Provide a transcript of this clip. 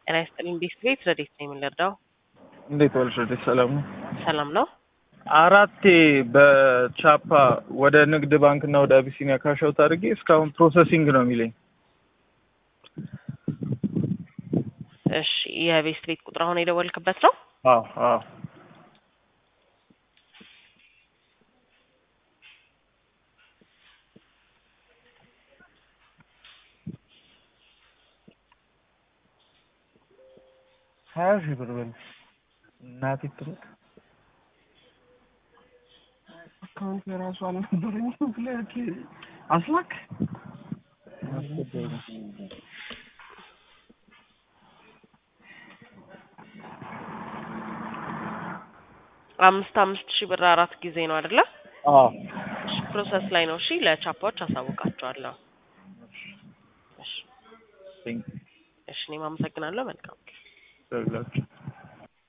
ጤና ይስጥልኝ። ቤት ቤት ረዴት ነው የምንረዳው? እንዴት ዋልሽ? ረዴት ሰላም ነው? ሰላም ነው። አራቴ በቻፓ ወደ ንግድ ባንክ እና ወደ አቢሲኒያ ካሻውት አድርጌ እስካሁን ፕሮሰሲንግ ነው የሚለኝ። እሺ የቤት ቤት ቁጥር አሁን የደወልክበት ነው? አዎ አዎ። ሀያ ሺህ ብር በል እናቴ ትሙት። አካውንት የራሱ አልነበረኝም። ፍላክ አስላክ አምስት አምስት ሺህ ብር አራት ጊዜ ነው አይደለ? አዎ እሺ ፕሮሰስ ላይ ነው። እሺ ለቻፓዎች አሳውቃቸዋለሁ። እሺ ቴንክ እሺ እኔም አመሰግናለሁ። መልካም ዩ